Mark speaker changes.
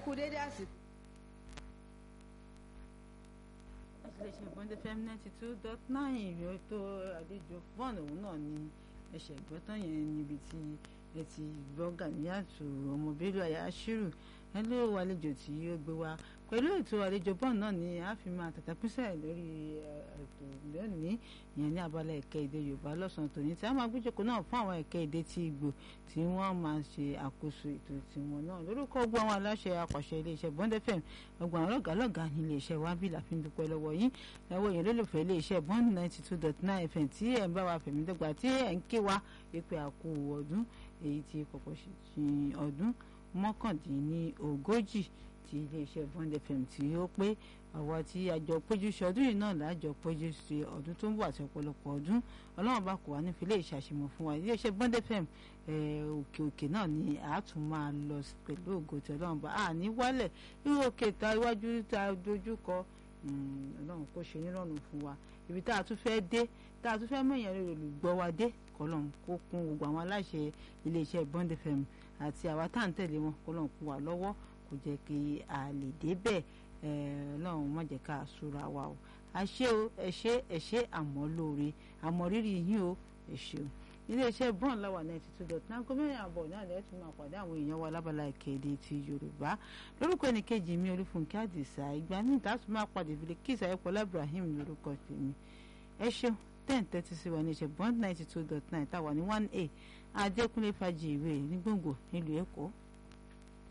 Speaker 1: kú dédé àsìkò.
Speaker 2: iléeṣẹ́ bọ́ndé fm ninety two dot nine ìrìn tó àlejò fọ́ọ̀nù òun náà ni ẹsẹ̀ ìgbọ́tàn yẹn níbi tí ẹ ti gbọ́ Gàníyàtù ọmọ Bello Ayáṣírù ẹ ló wà àlejò tí ó gbé wa pẹ̀lú ètò àlejò bọ́ọ̀n náà ni a fi máa tàtàkùnsẹ̀ lórí ètò lónìí ìyẹn ní abala ẹ̀kẹ́ èdè Yorùbá lọ́sàn-án tòní tí a máa gbéjòkó náà fún àwọn ẹ̀kẹ́ èdè tí Ìgbò tí wọ́n máa ṣe àkóso ètò tiwọn náà lórúkọ gbọ́ àwọn aláṣẹ apàṣẹ iléeṣẹ́ Bond FM ọgbọ̀n àwọn lọ́gàálọ́gà ní iléeṣẹ́ wa bí làfi ń dúpẹ́ lọ́wọ́ yín lọ́wọ́ yẹn lólùfẹ́ iléeṣẹ́ Bond ninety two dot nine FM tí ẹ̀ ń bá wa fẹ̀mí dọ́gba tí ẹ̀ ń ké wa pé àkú ọdún èyí tí pọ̀pọ̀ ṣe ọdún mọ́kàndínlógójì ti iléeṣẹ́ Bond FM tí ó pé àwa tí àjọ péjú ṣe ọdún yìí náà lájọ péjú ṣe ọdún tó ń bọ̀ àti ọ̀pọ̀lọpọ̀ ọdún ọlọ́run bá kò wá ní filé ìṣàṣemọ̀ fún wa iléeṣẹ́ Bond FM òkè òkè náà ni a tún máa lọ pẹ̀lú ògo tí ọlọ́run bá a ní wálẹ̀ irú òkè ta iwájú ta dojú kọ ọlọ́run kò ṣe nírọ̀rùn fún wa ibi tá a tún fẹ́ dé tá a tún fẹ́ mọ̀yàn rẹ̀ olùgbọ́ wa dé kọlọ́n kó kún gbogbo àwọn aláṣẹ iléeṣẹ́ Bond FM àti àwa tá à ń tẹ̀lé wọn kọlọ́n kún wa lọ́wọ́ kò jẹ́ kí a lè débẹ̀ ọlọ́run má jẹ́ ká súra wa o àṣé o ẹ̀ṣẹ́ ẹ̀ṣẹ́ àmọ́ lóore àmọ́ rírì yín o ẹ̀ṣẹ́ o iléeṣẹ́ bọ́ọ̀n láwà ninety two dot nine gómìnà àbọ̀ náà lẹ́yìn tí máa pàdé àwọn èèyàn wa lábala ìkéde ti yorùbá lórúkọ ẹnìkejì mi olúfúnkẹ́ àdìsá ìgbà míì tá a tún máa pàdé Bilkis ayọ̀pọ̀lá ibrahim lórúkọ tèmi ẹ ṣeun ten thirty sí wa ní iṣẹ́ bọ́ọ̀n ninety two dot nine táwa ní one a adékúnlé fàjì ìwé ní gbòǹgbò nílùú èkó.